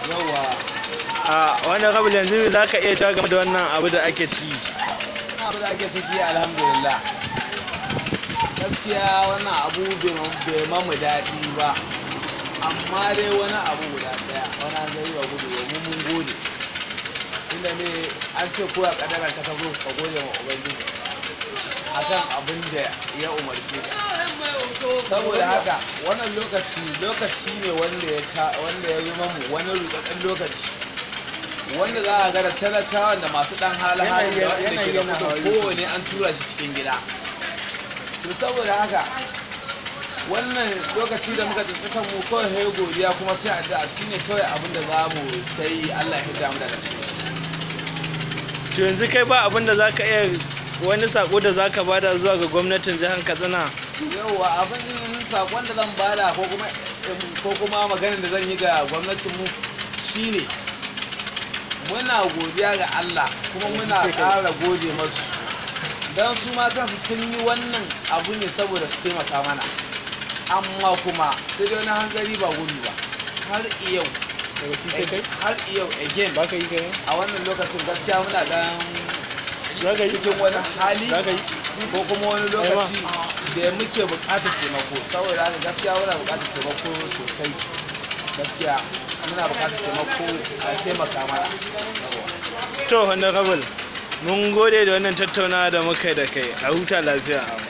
yawa a wannan kabul yanzu za ka iya cewa game da wannan abu da ake ciki abu da ake ciki alhamdulillah gaskiya wannan abu bai mamu daɗi ba amma dai wani abu guda ɗaya wani an zai wa gudu domin mun gode inda ne an ce koya kadara ta zo ka gode ma ubangiji akan abin da ya umarce ka saboda haka wannan lokaci lokaci ne wanda ya wanda ya yi mamu wani rudadden lokaci wanda za a ga da talakawa da masu dan hali-hali da wanda ke da kudin kowane an tura shi cikin gida to saboda haka wannan lokaci da muka tsinci mu kawai sai godiya kuma sai addu'a shine kawai abin da za mu ta yi Allah ya hidda mu daga cikin shi to yanzu kai ba abin da za ka iya wani sako da za ka bada zuwa ga gwamnatin jihar katsina yauwa abin sakon da zan bada ko kuma ko kuma maganin da zan yi ga gwamnatin mu shine muna godiya ga Allah kuma muna ƙara gode masu don su ma kansu sun yi wannan abu ne saboda su taimaka mana amma kuma sai dai wani hanzari ba gudu ba har iyau har iyau again ba ka yi kai a wannan lokacin gaskiya muna dan za ka yi cikin wani hali za ka yi ko kuma wani lokaci da muke buƙatar taimako saboda haka gaskiya muna buƙatar taimako sosai gaskiya muna buƙatar taimako a taimaka mana to honorable mun gode da wannan tattaunawa da muka yi da kai a huta lafiya